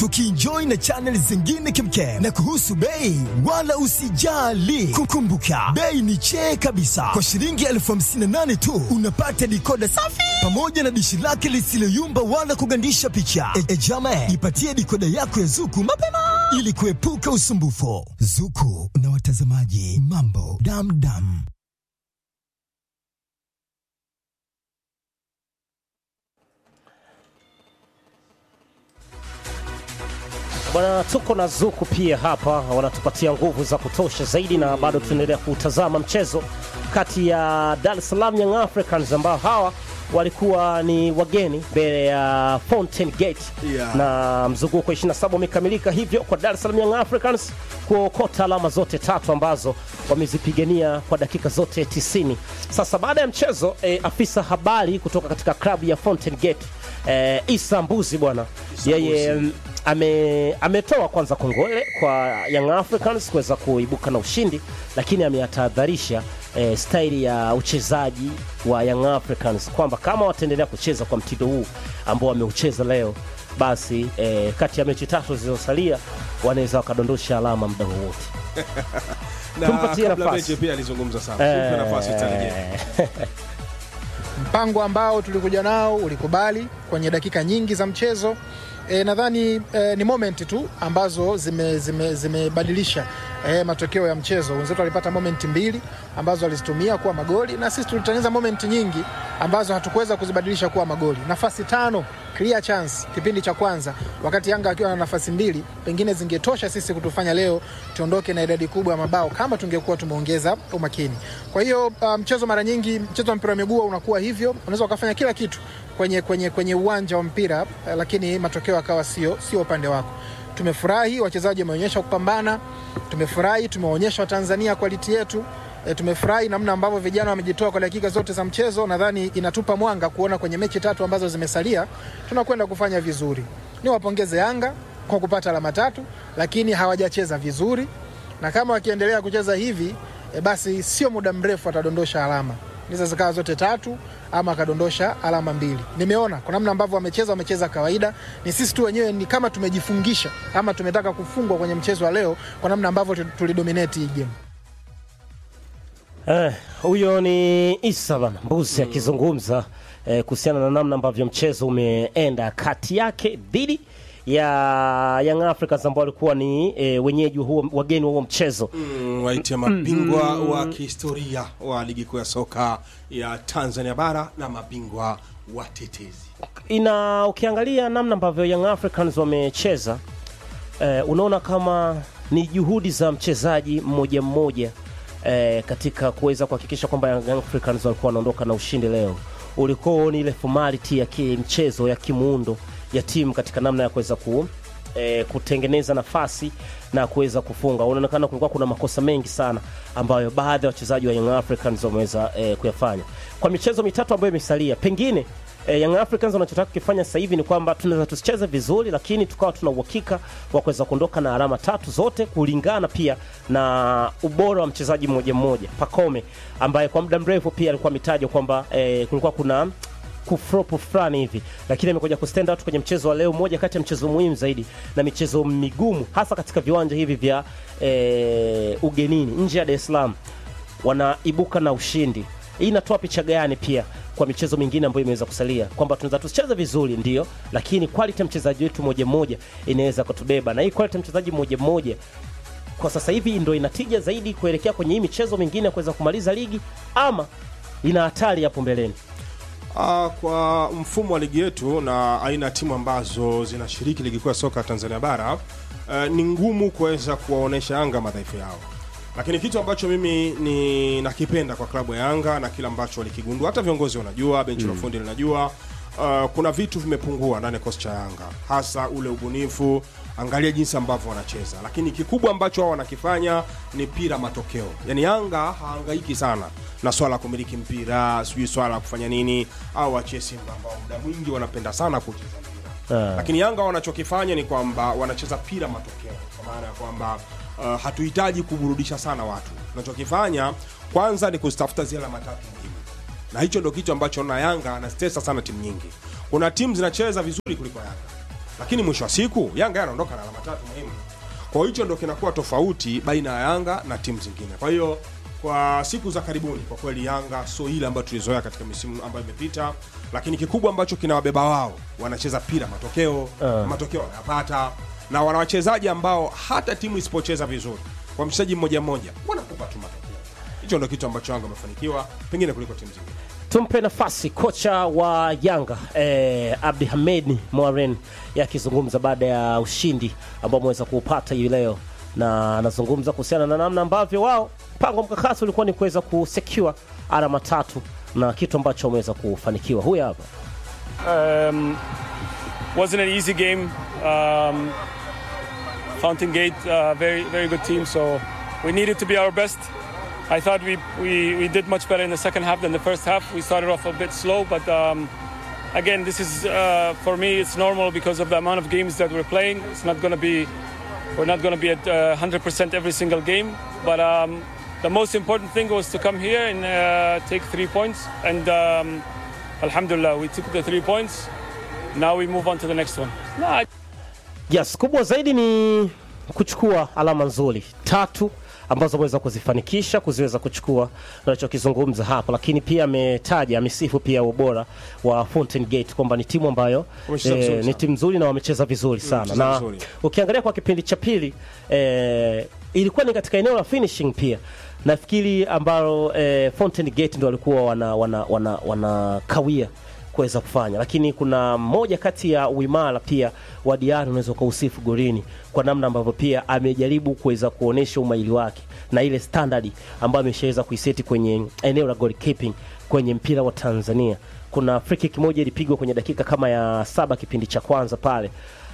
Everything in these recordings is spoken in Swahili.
tukienjoy na channel zingine kemkem. Na kuhusu bei, wala usijali, kukumbuka bei ni chee kabisa. Kwa shilingi elfu hamsini na nane tu unapata dikoda safi pamoja na dishi lake lisiloyumba wala kugandisha picha. E, e jama, ipatie dikoda yako ya Zuku mapema ili kuepuka usumbufu. Zuku na watazamaji, mambo damdam. Bwana, tuko na Zuku pia hapa, wanatupatia nguvu za kutosha zaidi, na bado tunaendelea kutazama mchezo kati ya Dar es Salaam Young Africans ambao hawa walikuwa ni wageni mbele ya Fountain Gate Yeah. na mzunguko 27 umekamilika, hivyo kwa Dar es Salaam Young Africans kuokota alama zote tatu ambazo wamezipigania kwa dakika zote 90. Sasa baada ya mchezo eh, afisa habari kutoka katika klabu ya Fountain Gate eh, Isa Mbuzi bwana, yeye mm, ame ametoa kwanza kongole kwa Young Africans kuweza kuibuka na ushindi, lakini ameyatahadharisha eh, staili ya uchezaji wa Young Africans kwamba kama wataendelea kucheza kwa mtindo huu ambao wameucheza leo, basi eh, kati ya mechi tatu zilizosalia wanaweza wakadondosha alama muda wowote. Na Tumpatie kabla nafasi. mechi pia alizungumza sana. Tupe nafasi tutarejea. Eh, mpango ambao tulikuja nao ulikubali kwenye dakika nyingi za mchezo. E, nadhani e, ni moment tu ambazo zimebadilisha zime, zimebadilisha, e, matokeo ya mchezo. Wenzetu walipata moment mbili ambazo walizitumia kuwa magoli na sisi tulitengeneza moment nyingi ambazo hatukuweza kuzibadilisha kuwa magoli. Nafasi tano clear chance kipindi cha kwanza, wakati Yanga akiwa na nafasi mbili, pengine zingetosha sisi kutufanya leo tuondoke na idadi kubwa ya mabao kama tungekuwa tumeongeza umakini. Kwa hiyo uh, mchezo mara nyingi, mchezo wa mpira wa miguu unakuwa hivyo, unaweza ukafanya kila kitu kwenye, kwenye, kwenye uwanja wa mpira uh, lakini matokeo akawa sio sio upande wako. Tumefurahi wachezaji wameonyesha kupambana, tumefurahi tumeonyesha Watanzania quality yetu E, tumefurahi namna ambavyo vijana wamejitoa kwa dakika zote za mchezo. Nadhani inatupa mwanga kuona kwenye mechi tatu ambazo zimesalia tunakwenda kufanya vizuri. Niwapongeze Yanga kwa kupata alama tatu, lakini hawajacheza vizuri, na kama wakiendelea kucheza hivi e, basi sio muda mrefu atadondosha alama niza zikawa zote tatu ama akadondosha alama mbili. Nimeona kwa namna ambavyo wamecheza, wamecheza kawaida. Ni sisi tu wenyewe ni kama tumejifungisha ama tumetaka kufungwa kwenye mchezo wa leo kwa namna ambavyo tu- tulidominate hii game. Eh, huyo ni Isa bana Mbuzi akizungumza eh, kuhusiana na namna ambavyo mchezo umeenda kati yake dhidi ya Young Africans ambao walikuwa ni eh, wenyeji wa huo, wageni wa huo mchezo Mm, waitia mabingwa wa kihistoria wa ligi kuu ya soka ya Tanzania bara na mabingwa watetezi. ina ukiangalia namna ambavyo Young Africans wamecheza eh, unaona kama ni juhudi za mchezaji mmoja mmoja eh, katika kuweza kuhakikisha kwamba Young Africans walikuwa wanaondoka na ushindi leo. Ulikuwa ni ile formality ya kimchezo ya kimuundo ya timu katika namna ya kuweza ku eh, kutengeneza nafasi na kuweza kufunga. Unaonekana kulikuwa kuna makosa mengi sana ambayo baadhi ya wachezaji wa Young Africans wameweza eh, kuyafanya kwa michezo mitatu ambayo imesalia. Pengine eh, Young Africans wanachotaka kukifanya sasa hivi ni kwamba tunaweza tusicheze vizuri, lakini tukawa tuna uhakika wa kuweza kuondoka na alama tatu zote, kulingana pia na ubora wa mchezaji mmoja mmoja. Pacome ambaye kwa muda mrefu pia alikuwa ametajwa kwamba eh, kulikuwa kuna kufropo fulani hivi, lakini amekuja kustand out kwenye mchezo wa leo, moja kati ya mchezo muhimu zaidi na michezo migumu, hasa katika viwanja hivi vya eh, ugenini nje ya Dar es Salaam, wanaibuka na ushindi. Hii inatoa picha gani pia kwa michezo mingine ambayo imeweza kusalia, kwamba tunaweza tusicheze vizuri ndio, lakini quality ya mchezaji wetu mmoja mmoja inaweza kutubeba, na hii quality ya mchezaji mmoja mmoja kwa sasa hivi ndo inatija zaidi kuelekea kwenye hii michezo mingine ya kuweza kumaliza ligi, ama ina hatari hapo mbeleni. Ah, kwa mfumo wa ligi yetu na aina ya timu ambazo zinashiriki ligi kuu ya soka Tanzania bara eh, ni ngumu kuweza kuwaonesha Yanga madhaifu yao, lakini kitu ambacho mimi ni nakipenda kwa klabu ya Yanga na kile ambacho walikigundua, hata viongozi wanajua, benchi la ufundi linajua, uh, kuna vitu vimepungua ndani ya kikosi cha Yanga, hasa ule ubunifu. Angalia jinsi ambavyo wanacheza, lakini kikubwa ambacho wao wanakifanya ni pira matokeo. Yani Yanga haangaiki sana na swala la kumiliki mpira, sijui swala la kufanya nini, au wachie Simba ambao muda mwingi wanapenda sana kucheza mpira Ah. lakini Yanga wanachokifanya ni kwamba wanacheza pira matokeo, kwa maana ya kwamba uh, hatuhitaji kuburudisha sana watu. Tunachokifanya kwanza ni kuzitafuta zile alama tatu muhimu, na hicho ndo kitu ambacho na Yanga anastesa sana timu nyingi. Kuna timu zinacheza vizuri kuliko Yanga, lakini lakini mwisho wa siku Yanga anaondoka na alama tatu muhimu. Kwa hiyo hicho ndo kinakuwa tofauti baina ya Yanga na timu zingine. Kwa hiyo kwa siku za karibuni, kwa kweli Yanga sio ile ambayo tulizoea katika misimu ambayo imepita, lakini kikubwa ambacho kinawabeba wao, wanacheza pira matokeo, matokeo wanayapata, na wana wachezaji ambao hata timu isipocheza vizuri, kwa mchezaji mmoja mmoja wanakupa tu matokeo. Hicho ndo kitu ambacho Yanga wamefanikiwa pengine kuliko timu zingine. Tumpe nafasi kocha wa Yanga eh, Abdi Hamed Moaren yakizungumza baada ya ushindi ambao ameweza kuupata hii leo, na anazungumza kuhusiana na namna ambavyo wao mpango mkakati ulikuwa ni kuweza kusecure alama tatu na kitu ambacho wameweza kufanikiwa. Huyu hapa Um, wasn't an easy game. Um, Fountain Gate, uh, very very good team. So we needed to be our best. I thought we, we, we did much better in the second half than the first half. We started off a bit slow, but um, again, this is uh, for me it's normal because of the amount of games that we're playing. It's not going to be we're not going to be at uh, 100% every single game, but um, the most important thing was to come here and uh, take three points. And um, Alhamdulillah, we took the three points. Now we move on to the next one. No, I- Yes, kubwa zaidi ni kuchukua alama nzuri tatu ambazo ameweza kuzifanikisha kuziweza kuchukua nachokizungumza hapa, lakini pia ametaja amesifu pia ubora wa Fountain Gate kwamba ni timu ambayo Wamecheza vizuri ni sana. timu nzuri na wamecheza vizuri sana wamecheza na vizuri. ukiangalia kwa kipindi cha pili eh, ilikuwa ni katika eneo la finishing pia nafikiri ambalo eh, Fountain Gate ndo walikuwa wana, wana, wana, wana kawia kuweza kufanya, lakini kuna moja kati ya uimara pia wa Diarra unaweza ukausifu golini kwa namna ambavyo pia amejaribu kuweza kuonesha umaili wake na ile standard ambayo ameshaweza kuiseti kwenye eneo la goalkeeping kwenye mpira wa Tanzania. Kuna free kick moja ilipigwa kwenye dakika kama ya saba kipindi cha kwanza pale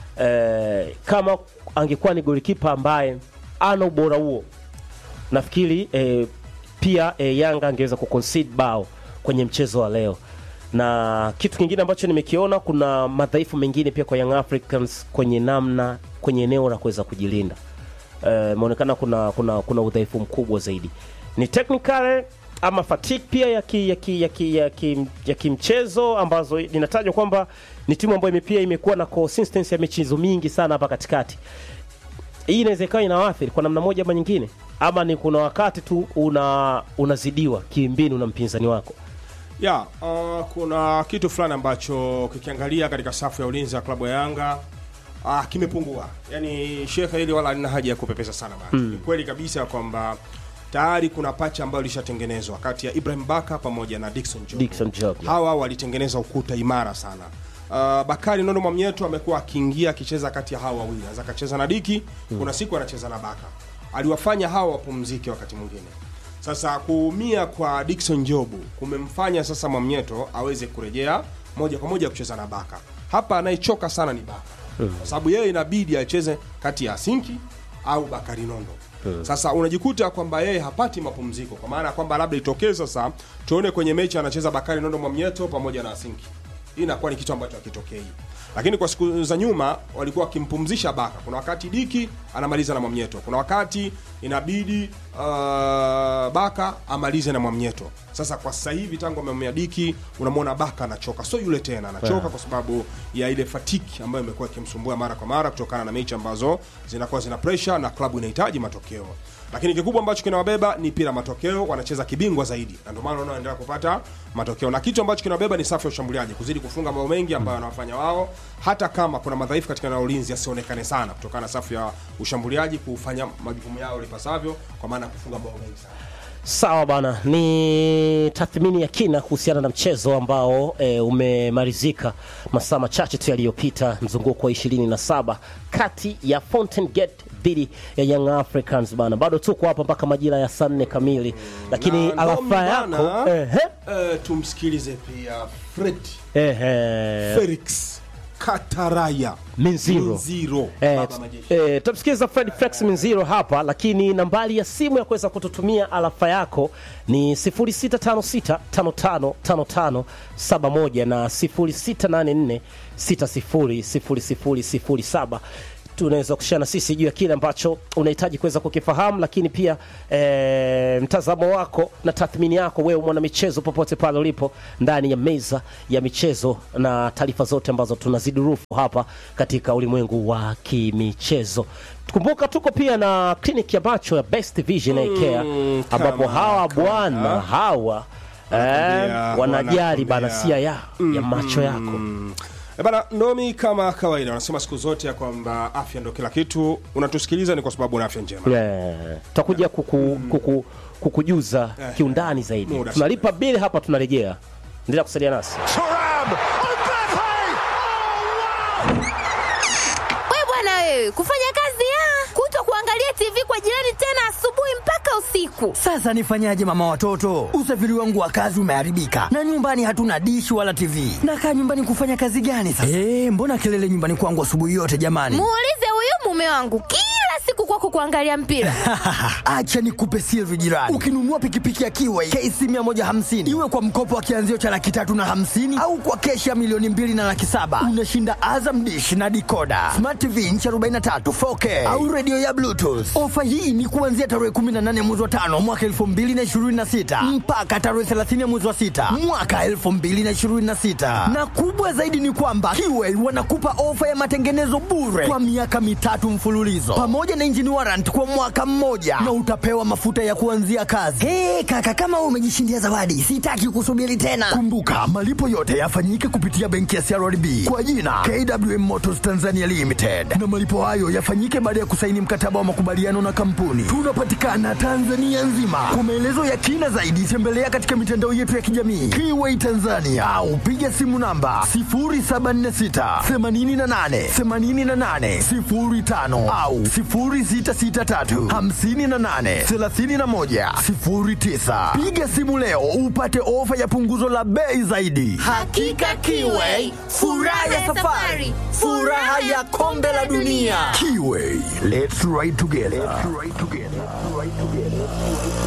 eh, kama angekuwa ni golikipa ambaye ana ubora huo nafikiri eh, pia eh, Yanga angeweza kuconcede bao kwenye mchezo wa leo. Na kitu kingine ambacho nimekiona, kuna madhaifu mengine pia kwa Young Africans kwenye namna kwenye eneo la kuweza kujilinda. Eh, imeonekana kuna, kuna, kuna udhaifu mkubwa zaidi, ni technical ama fatigue pia ya ki, ya ki, ya ki, ya ki, ya kimchezo ambazo inatajwa kwamba ni timu ambayo ime- pia imekuwa na consistency ya michezo mingi sana hapa katikati hii inaweza ikawa inawaathiri kwa namna moja ama nyingine, ama ni kuna wakati tu una unazidiwa kimbinu na mpinzani wako. ya uh, kuna kitu fulani ambacho kikiangalia katika safu ya ulinzi ya klabu ya Yanga uh, kimepungua. Yani shekhe, hili wala halina haja ya kupepesa sana bana. Ni kweli kabisa kwamba tayari kuna pacha ambayo ilishatengenezwa kati ya Ibrahim Baka pamoja na Dickson Job. Dickson Job, yeah. Hawa walitengeneza ukuta imara sana. Uh, Bakari Nondo Mwamnyeto amekuwa akiingia akicheza kati ya hawa wawili, anaweza akacheza na Diki, kuna siku anacheza na Baka, aliwafanya hawa wapumzike wakati mwingine. Sasa kuumia kwa Dickson Jobu kumemfanya sasa Mwamnyeto aweze kurejea moja kwa moja kucheza na Baka. Hapa anayechoka sana ni Baka kwa sababu yeye inabidi acheze kati ya Sinki au Bakari Nondo. Sasa unajikuta kwamba yeye hapati mapumziko, kwa maana ya kwamba labda itokee sasa tuone kwenye mechi anacheza Bakari Nondo Mwamnyeto pamoja na Sinki hii inakuwa ni kitu ambacho hakitokei lakini kwa siku za nyuma walikuwa wakimpumzisha baka kuna wakati diki anamaliza na mwamnyeto kuna wakati inabidi uh, baka amalize na mwamnyeto sasa kwa sasa hivi tangu amemea diki unamwona baka anachoka sio yule tena anachoka kwa sababu ya ile fatiki ambayo imekuwa ikimsumbua mara kwa mara kutokana na mechi ambazo zinakuwa zina pressure na klabu inahitaji matokeo lakini kikubwa ambacho kinawabeba ni pira matokeo wanacheza kibingwa zaidi na ndio maana wanaendelea kupata matokeo na kitu ambacho kinawabeba ni safu ya ushambuliaji kuzidi kufunga mabao mengi ambayo wanawafanya wao hata kama kuna madhaifu katika eneo la ulinzi yasionekane sana kutokana na safu ya ushambuliaji kufanya majukumu yao lipasavyo kwa maana ya kufunga mabao mengi sana Sawa bana, ni tathmini ya kina kuhusiana na mchezo ambao e, umemalizika masaa machache tu yaliyopita, mzunguko wa 27 kati ya Fountain Gate dhidi ya Young Africans bana. Bado tuko hapa mpaka majira ya saa nne kamili, lakini Na alafa Ndomi yako bana, ehe, eh, tumsikilize pia Fred ehe, Felix Kataraya Minziro. Minziro Eh, baba majeshi eh, tutamsikiliza Fred Flex Minziro hapa, lakini nambari ya simu ya kuweza kututumia alafa yako ni 0656555571 na 0684600007. tunaweza kushana sisi juu ya kile ambacho unahitaji kuweza kukifahamu, lakini pia e, mtazamo wako na tathmini yako wewe mwana michezo, popote pale ulipo ndani ya meza ya michezo na taarifa zote ambazo tunazidurufu hapa katika ulimwengu wa kimichezo. Kumbuka tuko pia na kliniki ya macho ya Best Vision Eye Care ambapo kama hawa kawaida. bwana hawa eh, Wanakwambia, wanajali bana wanakwambia. sia ya, ya macho yako E bana, Ndomi, kama kawaida wanasema siku zote ya kwamba afya ndo kila kitu. Unatusikiliza ni kwa sababu una afya njema. Eh, tutakuja kuku, kuku, kukujuza Eh, kiundani zaidi. muda Tunalipa bili hapa, tunarejea. Endelea kusalia nasi. We bwana wewe, kufanya kazi ya kuto kuangalia TV kwa jirani tena asubuhi mpaka usiku. Sasa nifanyaje mama watoto? Usafiri wangu wa kazi umeharibika na nyumbani hatuna dishi wala TV. Nakaa nyumbani kufanya kazi gani sasa? Eh, mbona kelele nyumbani kwangu asubuhi yote jamani? Muulize huyu mume wangu kila siku kwako kuangalia mpira. Acha nikupe siri jirani. Ukinunua pikipiki ya Kiway KC 150 iwe kwa mkopo wa kianzio cha laki tatu na hamsini au kwa keshi ya milioni mbili na laki saba unashinda Azam dish na dikoda smart TV inchi 43 4K au redio ya Bluetooth. Ofa hii ni kuanzia tarehe 18 mwezi wa tano mwaka 2026 mpaka tarehe 30 mwezi wa sita mwaka 2026 na kubwa zaidi ni kwamba Kiway wanakupa ofa ya matengenezo bure kwa miaka mitatu mfululizo pamoja na engine warrant kwa mwaka mmoja na utapewa mafuta ya kuanzia kazi. Hey, kaka kama wewe umejishindia zawadi, sitaki kusubiri tena. Kumbuka malipo yote yafanyike kupitia benki ya CRDB kwa jina KWM Motors Tanzania Limited, na malipo hayo yafanyike baada ya kusaini mkataba wa makubaliano na kampuni. Tunapatikana Tanzania nzima. Kwa maelezo ya kina zaidi, tembelea katika mitandao yetu ya kijamii Kiway Tanzania au piga simu namba 0746 88 88 05 au 0663 58 31 09. Piga simu leo upate ofa ya punguzo la bei zaidi. Hakika Kiway, furaha ya safari, furaha ya kombe la dunia. Kiway, let's ride together. Let's ride together. Let's ride together.